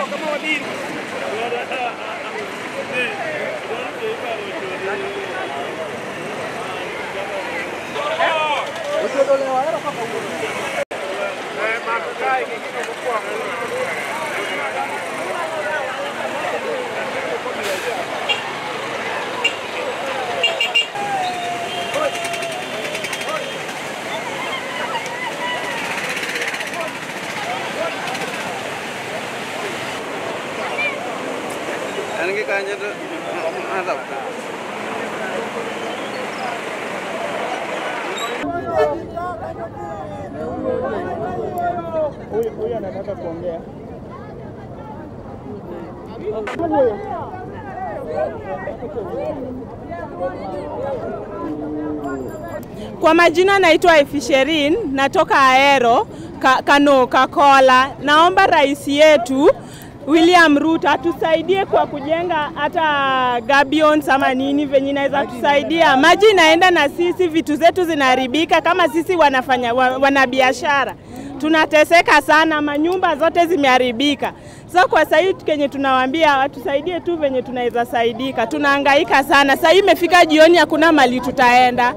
എനിക്ക് കഴിഞ്ഞിട്ട് അതാ Huyu anataka kuongea. Kwa majina naitwa Efisherin, natoka Aero ka, Kano Kakola. Naomba rais yetu William Ruto atusaidie kwa kujenga hata gabions ama nini venye inaweza tusaidia. Maji inaenda na sisi, vitu zetu zinaharibika. Kama sisi wanafanya wa- wanabiashara tunateseka sana, manyumba zote zimeharibika. So kwa sasa hii kenye tunawaambia watusaidie tu venye tunaweza saidika, tunahangaika sana. Sasa hii imefika jioni, hakuna mali tutaenda.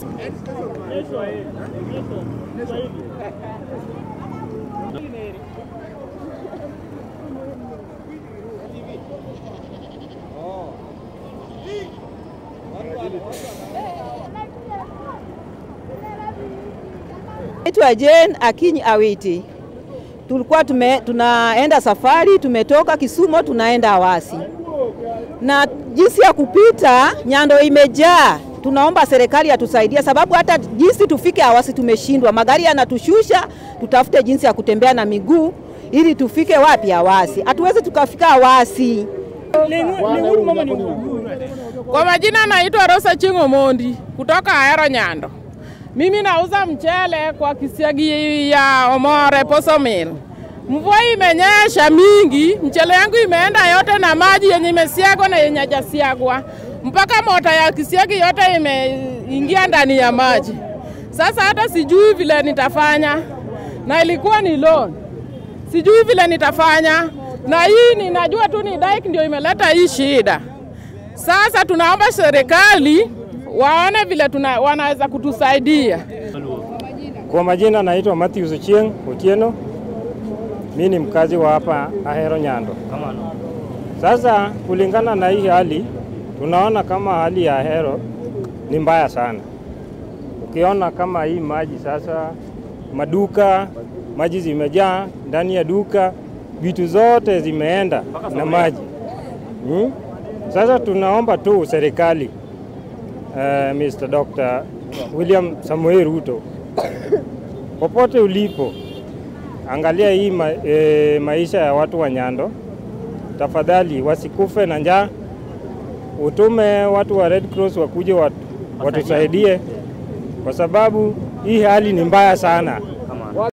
Naitwa Jane Akinyi Awiti. Tulikuwa tume, tunaenda safari, tumetoka Kisumu tunaenda Awasi, na jinsi ya kupita Nyando imejaa. Tunaomba serikali atusaidie, sababu hata jinsi tufike Awasi tumeshindwa. Magari yanatushusha, tutafute jinsi ya kutembea na miguu ili tufike wapi? Awasi. Hatuwezi tukafika Awasi. Kwa majina naitwa Rosa Chingo Mondi kutoka Ahero Nyando. Mimi nauza mchele kwa kisiagi ya Omore Poso Mill. Mvua imenyesha mingi, mchele yangu imeenda yote na maji yenye imesiagwa na yenye hajasiagwa, mpaka mota ya kisiagi yote imeingia ndani ya maji. Sasa hata sijui vile nitafanya, na ilikuwa ni loan, sijui vile nitafanya, na hii ninajua tu ni dike ndio imeleta hii shida. Sasa tunaomba serikali waone vile tuna, wanaweza kutusaidia. Kwa majina naitwa Matthews Ochieng Otieno. Mimi ni mkazi wa hapa Ahero Nyando. Sasa kulingana na hii hali, tunaona kama hali ya Ahero ni mbaya sana. Ukiona kama hii maji sasa, maduka maji zimejaa ndani ya duka, vitu zote zimeenda na maji hmm? Sasa tunaomba tu serikali uh, Mr. Dr. William Samuel Ruto popote ulipo, angalia hii ma, e, maisha ya watu wa Nyando, tafadhali wasikufe na njaa. Utume watu wa Red Cross wakuje watu, watusaidie kwa sababu hii hali ni mbaya sana.